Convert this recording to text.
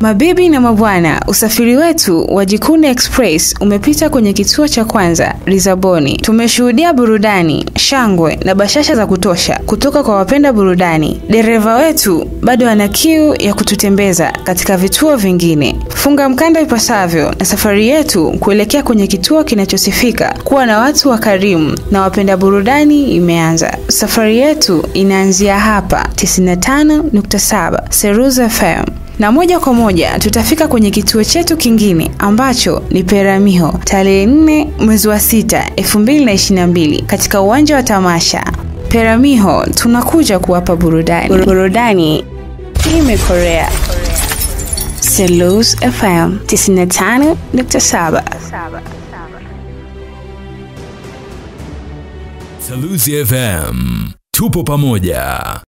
Mabibi na mabwana, usafiri wetu wa Jikuni Express umepita kwenye kituo cha kwanza Lisaboni. Tumeshuhudia burudani, shangwe na bashasha za kutosha kutoka kwa wapenda burudani. Dereva wetu bado ana kiu ya kututembeza katika vituo vingine. Funga mkanda ipasavyo na safari yetu kuelekea kwenye kituo kinachosifika kuwa na watu wakarimu na wapenda burudani imeanza. Safari yetu inaanzia hapa 95.7 Seruza FM na moja kwa moja tutafika kwenye kituo chetu kingine ambacho ni Peramiho tarehe 4 mwezi wa 6 2022 katika uwanja wa tamasha. Peramiho tunakuja kuwapa burudani. Burudani imekorea. Selous FM 95.7. Salusi FM. Tupo pamoja.